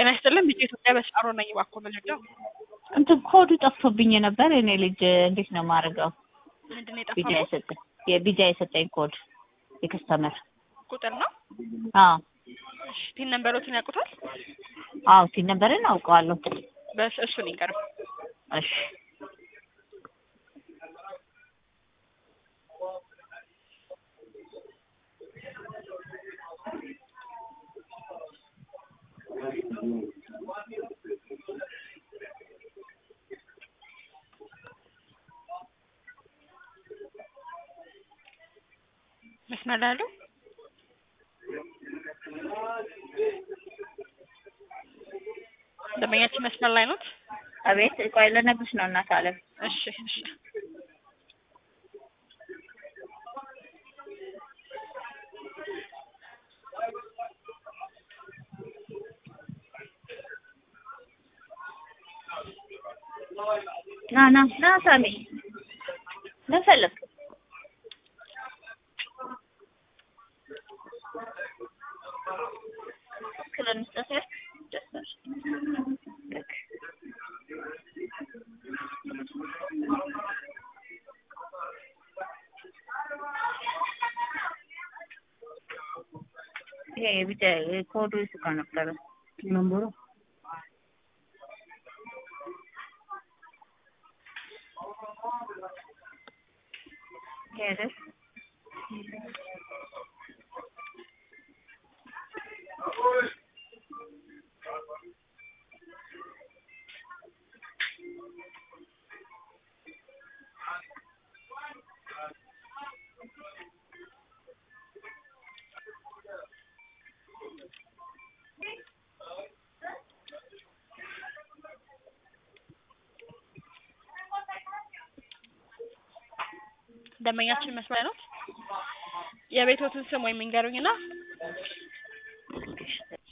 ጤና ይስጥልን ቢጫ ኢትዮጵያ በስጣሮ ነኝ። እባክዎ መረጃው እንትን ኮዱ ጠፍቶብኝ ነበር። እኔ ልጅ እንዴት ነው የማደርገው? ምንድን ነው ቢጃ የጠፋው? የሰጠኝ የቢጃ የሰጠኝ ኮድ የከስተመር ቁጥር ነው። አዎ እሺ ፒን ነምበሮትን ያውቁታል? አዎ ሲል ነበርን አውቀዋለሁ። በስ እሱን ይንገርም። እሺ መስመር ላይ ያለው ደንበኛችን መስመር ላይ ኖት? አቤት ቆይ ልነግርሽ ነው እናት አለም እሺ እሺ ና ና ና ሳሚ ምን ፈለግ ክለንስጠት ደስ ይሄ ብቻ ኮዱ ይስቃ ነበረ ነምበሩ ሄደ ደንበኛችን መስመር ላይ ኖት? የቤቶትን ስም ወይም ይንገሩኝና